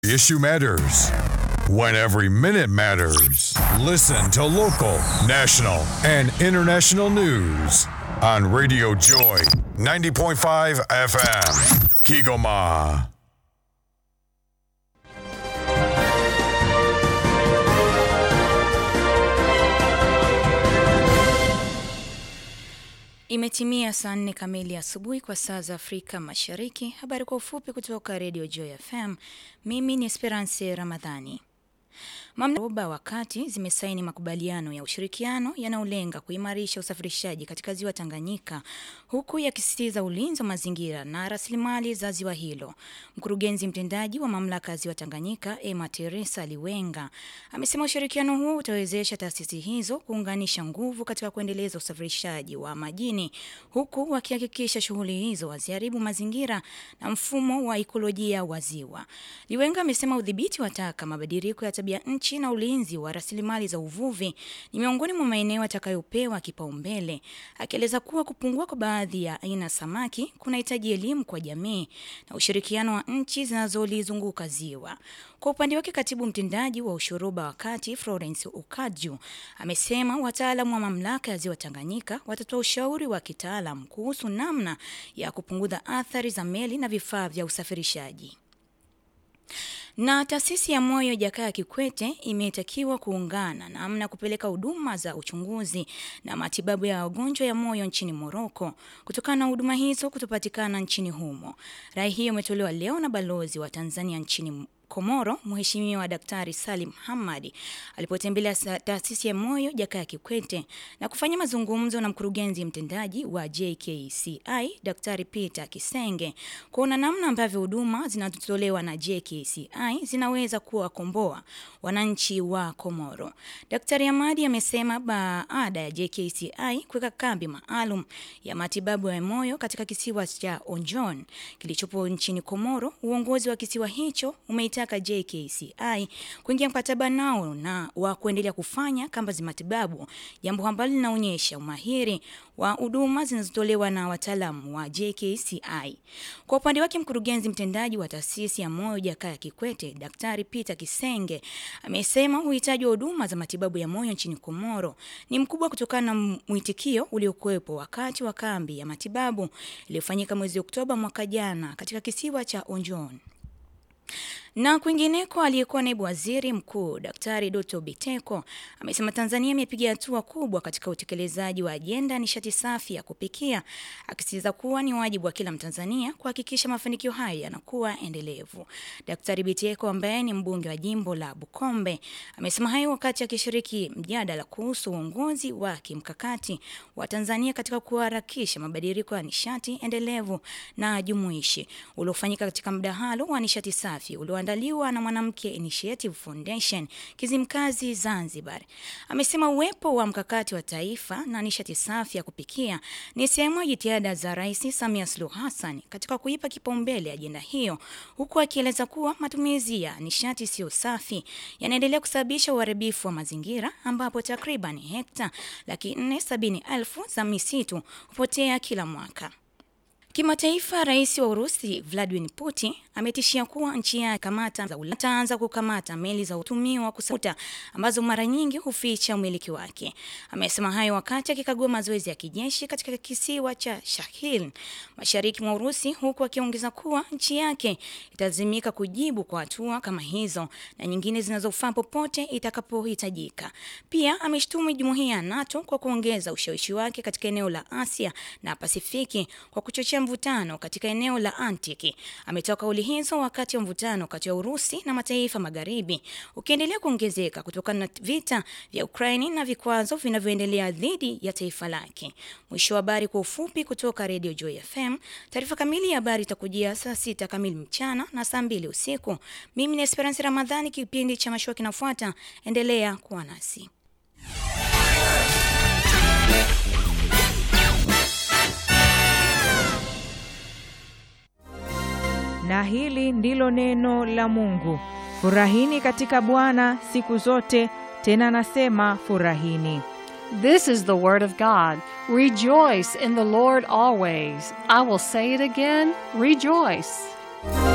issue matters. When every minute matters. Listen to local, national, and international news on Radio Joy 90.5 FM. Kigoma. Imetimia saa nne kamili asubuhi kwa saa za Afrika Mashariki. Habari kwa ufupi kutoka Radio Joy FM. Mimi ni Esperance Ramadhani. Mamlaka wakati zimesaini makubaliano ya ushirikiano yanayolenga kuimarisha usafirishaji katika ziwa Tanganyika huku yakisisitiza ulinzi wa mazingira na rasilimali za ziwa hilo. Mkurugenzi mtendaji wa mamlaka ya ziwa Tanganyika Emma Teresa Liwenga amesema ushirikiano huo utawezesha taasisi hizo kuunganisha nguvu katika kuendeleza usafirishaji wa majini huku wakihakikisha shughuli hizo haziharibu mazingira na mfumo wa ikolojia wa ziwa. Liwenga amesema udhibiti wa taka, mabadiliko ya tabia nchi na ulinzi wa rasilimali za uvuvi ni miongoni mwa maeneo yatakayopewa kipaumbele, akieleza kuwa kupungua kwa baadhi ya aina samaki kunahitaji elimu kwa jamii na ushirikiano wa nchi zinazolizunguka ziwa. Kwa upande wake, katibu mtendaji wa ushoroba wa kati Florence Ukaju amesema wataalamu wa mamlaka ya ziwa Tanganyika watatoa ushauri wa kitaalam kuhusu namna ya kupunguza athari za meli na vifaa vya usafirishaji. Na taasisi ya moyo Jakaya Kikwete imetakiwa kuungana namna kupeleka huduma za uchunguzi na matibabu ya wagonjwa ya moyo nchini Moroko kutokana na huduma hizo kutopatikana nchini humo. Rai hiyo imetolewa leo na balozi wa Tanzania nchini Komoro, Mheshimiwa Daktari Salim Hamadi alipotembelea taasisi ya moyo Jakaya Kikwete na kufanya mazungumzo na mkurugenzi mtendaji wa JKCI Daktari Peter Kisenge kuona namna ambavyo huduma zinazotolewa na JKCI zinaweza kuwakomboa wananchi wa Komoro. Daktari Hamadi amesema baada ya JKCI kuweka kambi maalum ya matibabu ya moyo katika kisiwa cha Onjon kilichopo nchini Komoro, uongozi wa kisiwa hicho umeita kuitaka JKCI kuingia mkataba nao na wa kuendelea kufanya kamba za matibabu, jambo ambalo linaonyesha umahiri wa huduma zinazotolewa na wataalamu wa JKCI. Kwa upande wake, mkurugenzi mtendaji wa taasisi ya moyo Jakaya Kikwete, Daktari Peter Kisenge amesema uhitaji wa huduma za matibabu ya moyo nchini Komoro ni mkubwa kutokana na mwitikio uliokuwepo wakati wa kambi ya matibabu iliyofanyika mwezi Oktoba mwaka jana katika kisiwa cha Onjon. Na kwingineko, aliyekuwa naibu waziri mkuu Daktari Doto Biteko amesema Tanzania imepiga hatua kubwa katika utekelezaji wa ajenda nishati safi ya kupikia, akisisitiza kuwa ni wajibu wa kila Mtanzania kuhakikisha mafanikio hayo yanakuwa endelevu. Daktari Biteko ambaye ni mbunge wa jimbo la Bukombe amesema hayo wakati akishiriki mjadala kuhusu uongozi wa kimkakati wa Tanzania katika kuharakisha mabadiliko ya nishati endelevu na jumuishi uliofanyika katika mdahalo wa nishati safi ulio andaliwa na Mwanamke Initiative Foundation Kizimkazi Zanzibar. Amesema uwepo wa mkakati wa taifa na nishati safi ya kupikia ni sehemu ya jitihada za Rais Samia Suluhu Hassan katika kuipa kipaumbele ajenda hiyo, huku akieleza kuwa matumizi ya nishati isiyo safi yanaendelea kusababisha uharibifu wa mazingira ambapo takriban hekta laki nne sabini elfu za misitu hupotea kila mwaka. Kimataifa, rais wa Urusi Vladimir Putin ametishia kuwa nchi yake kamata za Ulaya ataanza kukamata meli za utumiwa kusafuta ambazo mara nyingi huficha umiliki wake. Amesema hayo wakati akikagua mazoezi ya kijeshi katika kisiwa cha Shahil mashariki mwa Urusi, huku akiongeza kuwa nchi yake italazimika kujibu kwa hatua kama hizo na nyingine zinazofaa popote itakapohitajika. Pia ameshtumu jumuiya ya NATO kwa kuongeza ushawishi wake katika eneo la Asia na Pasifiki kwa kuchochea mvutano katika eneo la Antiki. Ametoa kauli hizo wakati wa mvutano kati ya Urusi na mataifa magharibi ukiendelea kuongezeka kutokana na vita vya Ukraini na vikwazo vinavyoendelea dhidi ya taifa lake. Mwisho wa habari kwa ufupi kutoka Radio Joy FM. Taarifa kamili ya habari itakujia saa sita kamili mchana na saa mbili usiku. Mimi ni Esperance Ramadhani, kipindi cha mashua kinafuata. Endelea kuwa nasi. na hili ndilo neno la Mungu. Furahini katika Bwana siku zote, tena nasema furahini. This is the word of God. Rejoice in the Lord always. I will say it again, rejoice.